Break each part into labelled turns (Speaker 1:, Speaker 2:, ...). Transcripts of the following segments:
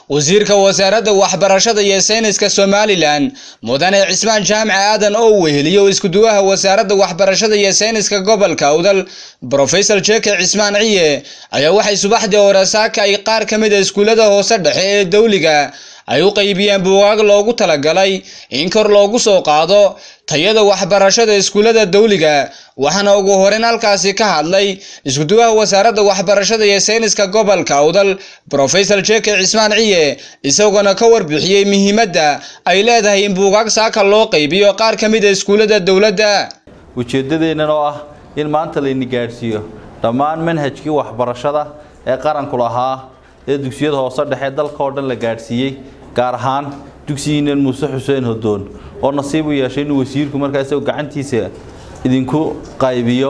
Speaker 1: wasiirka wasaaradda waxbarashada iyo sayniska somalilan mudane cismaan jaamac aadan oo weheliyo iskuduwaha wasaaradda waxbarashada iyo sayniska gobolka awdal brofesor jeke cismaan ciye ayaa waxay subaxdii hore saaka ay qaar ka mid a iskuullada hoose dhexe ee dowliga ay u qaybiyeen buugaag loogu talagalay in kor loogu soo qaado tayada waxbarashada iskuullada dowliga waxaana ugu horeyn halkaasi ka hadlay iskuduwaha wasaaradda waxbarashada iyo sayniska gobolka awdal brofesor jeke cismaan ciye isagoona ka warbixiyey muhiimadda ay leedahay in buugaag saaka loo qaybiyo qaar ka mid a iskuullada dowladda
Speaker 2: ujeeddadeennan oo ah in maanta layni gaadhsiiyo dhammaan manhajkii waxbarashada ee qaranku lahaa ee dugsiyada hoose dhexe dalka oo dhan la gaadhsiiyey gaar ahaan dugsigiinan muuse xuseen hodoon oo nasiib u yeeshay inuu wasiirku markaa isagoo gacantiisa idinku qaybiyo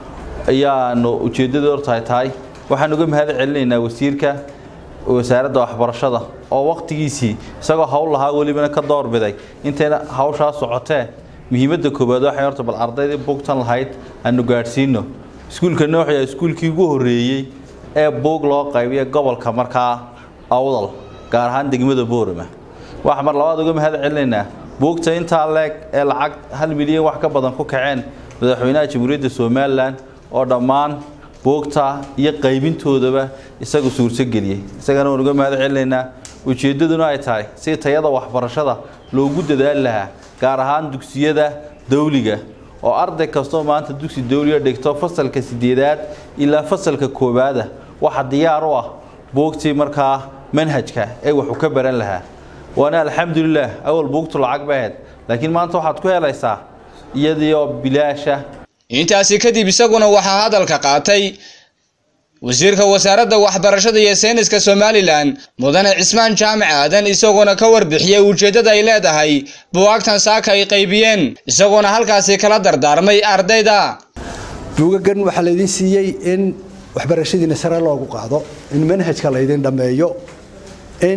Speaker 2: ayaanu ujeeddada hortahay tahay waxaan uga mahad celinaynaa wasiirka wasaaradda waxbarashada oo wakhtigiisii isagoo hawl lahaa welibana ka doorbiday intayna hawshaa socotee muhiimadda koowaad waxay horta bal ardaydii bugtan lahayd aanu gaadhsiino iskuulka nooxya iskuulkii ugu horreeyey ee buug loo qaybiya gobolka markaa awdal gaar ahaan degmada boorama waxaa mar labaad uga mahad celinaynaa buugta intaa leeg ee lacag hal milyan wax ka badan ku kaceen madaxweynaha jamhuuriyadda somalilan oo dhammaan buugta iyo qaybintoodaba isagu suurtogeliyey isagana waan uga mahad celinaynaa ujeeddaduna ay tahay si tayada waxbarashada loogu dadaali lahaa gaar ahaan dugsiyada dawliga oo arday kastoo maanta dugsi dawliga dhigto fasalka sideedaad ilaa fasalka koowaada waxa diyaar u ah buugtii markaa manhajka ee waxu ka baran lahaa waana alxamdulilah awal buugtu lacag ba ahayd laakiin maanta waxaad ku helaysaa iyadiioo bilaasha
Speaker 1: intaasi kadib isaguna waxaa hadalka qaatay wasiirka wasaaradda waxbarashada iyo sayniska somalilan mudane cismaan jaamac aadan isagoona ka warbixiyey ujeeddada ay leedahay buwaagtan saaka ay qaybiyeen isagoona halkaasi kala dardaarmay ardayda
Speaker 3: buugagan waxaa laydin siiyey in waxbarashadiina sare loogu qaado in manhajka laydin dhammeeyo in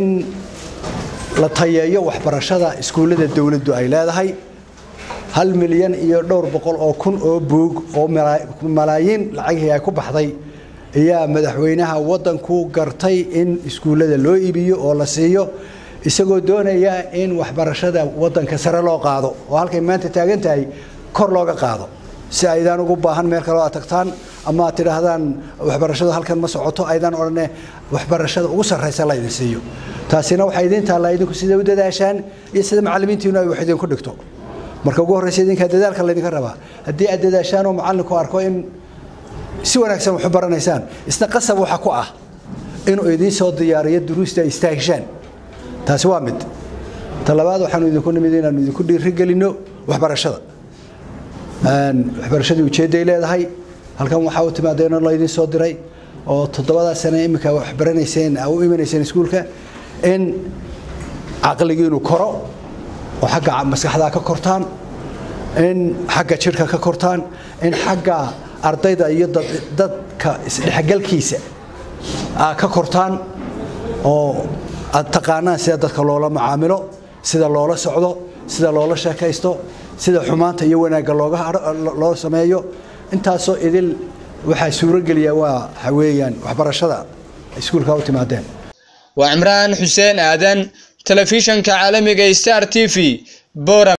Speaker 3: la tayeeyo waxbarashada iskuullada dowladdu ay leedahay hal milyan iyo dhowr boqol oo kun oo buug oo malaayiin lacagihii ay ku baxday ayaa madaxweynaha waddanku gartay in iskuullada loo iibiyo oo la siiyo isagoo doonaya in waxbarashada waddanka sare loo qaado oo halkay maanta taagan tahay kor looga qaado si aydaan ugu baahan meel kaleo aad tagtaan ama aad tidhaahdaan waxbarashadu halkan ma socoto aydaan odhane waxbarashada ugu sarraysa laydin siiyo taasina waxaa idiin taallaa idinku sida u dadaashaan iyo sida macallimiintiinu ay wax idinku dhigto marka ugu horraysa idinkaa dadaalka laydinka rabaa haddii aad dadaashaan oo macallinku arko in si wanaagsan waxu baranaysaan isna qasab waxa ku ah inuu idiin soo diyaariyo duruusta ay istaahishaan taasi waa mid ta labaad waxaanu idinku nimid inaanu idinku dhiirigelinno waxbarashada waxbarashadii ujeedday leedahay halkan waxaa u timaadeenoo laydin soo diray oo toddobadaa sane iminka wax baranayseen u imanayseen iskuulka in caqligiinu koro oo xagga maskaxdaa ka kortaan in xagga jidhka ka kortaan in xagga ardayda iyo dadka isdhexgalkiisa ka kortaan oo aad taqaanaan sida dadka loola macaamilo sida loola socdo sida loola sheekaysto sida xumaanta iyo wanaagga loo sameeyo intaasoo idil waxaa suurogeliya waa weeyaan waxbarashada iskuulka u timaadeen
Speaker 1: waa cimraan xuseen aadan telefishanka caalamiga star t v bora